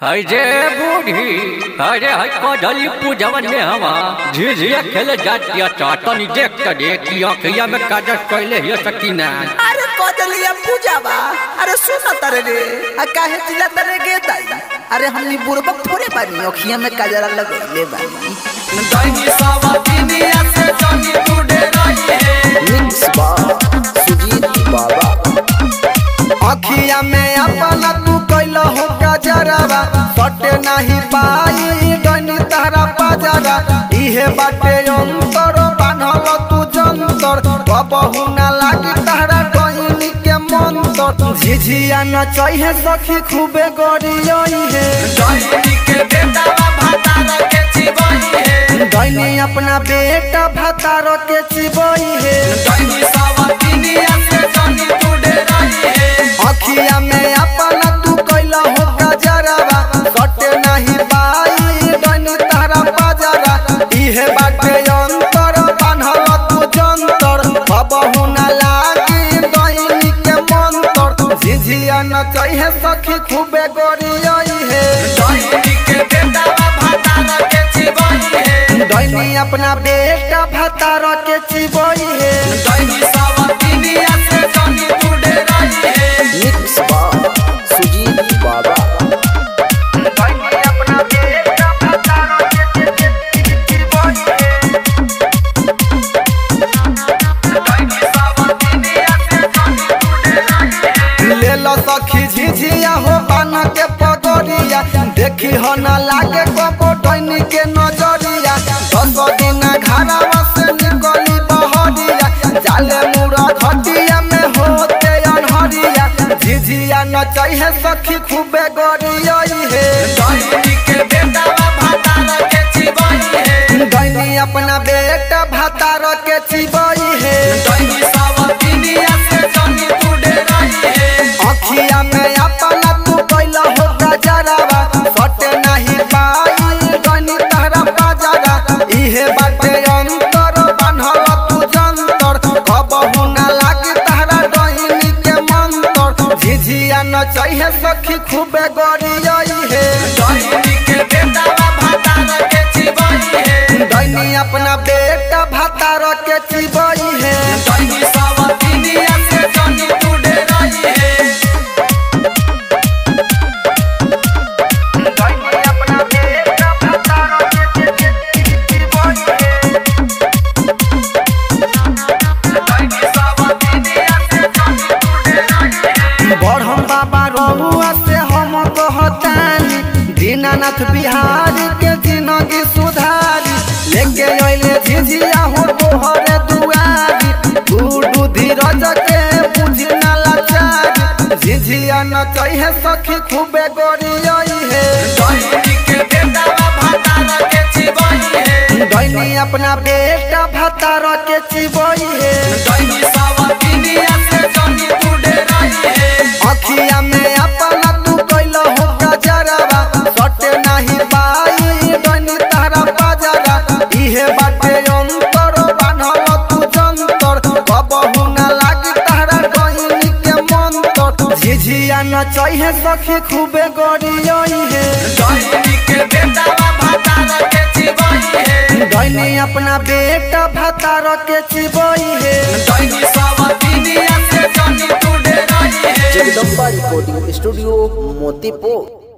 हई जे बूढ़ी अरे हई कदली पूजवन में हवा झिझिया खेले जातिया चाटनी देख त देखी अखिया में काजल कैले हिय सकीना अरे कदलिया पूजा बा अरे सुन तरे रे आ काहे चिल्ला तरे गे दाई अरे हमनी बुड़बक थोड़े बानी अखिया में काजरा लगैले बानी दैनी सवतिनिया से जनी टूटे रही है मिक्स बा सुजीत बाबा अखिया में अपना तू कैल हो गजरवा सटे नहीं पाई दैनी तारा बाजारा इहे बाटे अंतर बान्हल तू जंतर कबहू ना लागी तारा कहनी के मंतर झिझिया न चाहिए सखी खूबे गरियई है दैनी के बेटा भातार के चिबई है दैनी अपना बेटा भातार के चिबई है दैनी सवतिनिया से जनी टूटे रही है अखिया में अपना तू कैला हो गजरवा सटे नहीं पाई डनी तारा बाजारा इहे बाटे अंतर बान्हल तू जंतर बबहू ना लागी दैनी के मंतर झिझिया न चाहिए सखी खूबे गोरियई है दैनी के बेटा भातार के चिबई है दैनी अपना बेटा भातार के चिबई है दैनी सवतिनिया से जनी टूटे रही है मिक्स बा सुजीत बाबा दैनी अपना बेटा भातार के चिबई है दैनी सवतिनिया से जनी टूटे रही है ले लो सखी झिझिया हो बन के पगोरिया देखी हो न लागे कबो डैनी के नजरिया दस दिन घरवा से निकली बहरिया जाले मुड़ा घटिया में होते अनहरिया झिझिया न चाहिए सखी खूबे गरियई है दैनी के बेटा भातार के चिबई है दैनी अपना बेटा भातार के चिबई है दैनी सवतिनिया से जनी टूटे रही है अखिया में अपना तू कैल हो गजरवा सटे नहीं पाई गनी तारा बाजारा इहे बाटे अंतर बान्हल तू जंतर कबहू ना लागी तारा डहिनी के मंतर झिझिया न चाहिए सखी खूबे गरियई है दैनी के बेटा भातार के चिबई है दैनी अपना बेटा भातार के चिबई है दैनी सवतिनिया से जनी टूटे रही है दैनी अपना बेटा भातार के चिबई है दैनी सवतिनिया से जनी टूटे रही है बढ़म बाबा रहुआ से हम कहतानी दीनानाथ बिहारी के जिंदगी सुधारी लेके अइले झिझिया हो तोहरे दुआरी गुडू धीरज के बुझी ना लाचारी झिझिया न चाहिए सखी खूबे गोरियई है दैनी के बेटा भातार के चिबई है दैनी अपना बेटा भातार के चिबई है दैनी सवतिनिया से जनी टूटे रही है अखिया में अपना तू कैल हो गजरवा सटे नहीं पाई डनी तारा बाजारा इहे बाटे अंतर बान्हल तू जंतर कबहू ना लागी तारा डहिनी के मंतर झिझिया न चाहिए सखी खूबे गरियई है दैनी के बेटा भातार के चिबई है दैनी अपना बेटा भातार के चिबई है दैनी सवतिनिया से जनी टूटे रही है जगदम्बा रिकॉर्डिंग स्टूडियो मोतीपुर